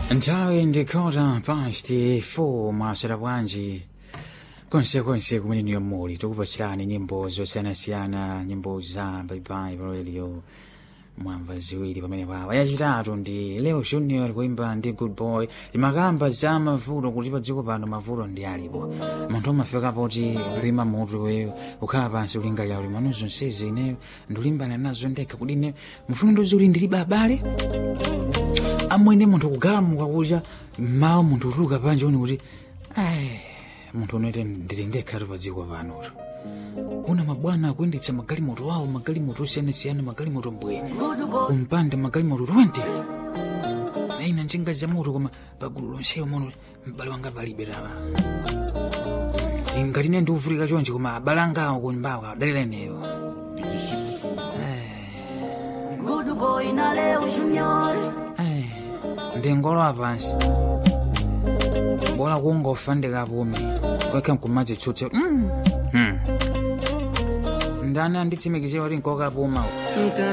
nthawi ndikhota pasti 4 mwaswera bwanji konsekonse kumene niyo muli tikupasirani nyimbo zosiyanasiyana nyimbo za baibai pa radio mwamva ziwiri pamene papa yachitatu ndi leo junior kuimba ndi good boy imakamba za mavuto kuti pa dziko pano mavuto ndi alipo munthu umafika poti lima mutu weyo ukhala pansi ulingalira uli mano zonsezi ineyo ndikulimbana nazo ndekha kuti ine mufuna ndozi kuti ndilibe abale amwene munthu kugalamuka kucha mawu munthu utuluka panje uni kuti ai munthu unoite ndili ndekhatu pa dziko panoto una mabwana akuyendetsa magalimoto awo magalimoto osiyanasiyana magalimoto mbwe kumpanda magalimoto 20 aina njinga za moto koma pagulu lonseyo mono m'bale wanga palibe tawa ngati ine ndiuvulika chonchi koma abale angawo kunyumbawo adalira ineyo Good boy na Leo Junior. Eh, ndingolowa pansi bola kungofa ndikapume kwekha mkumadzi tsutse mm. hmm. ndani anditsimikizira kuti nkokapuma Nunca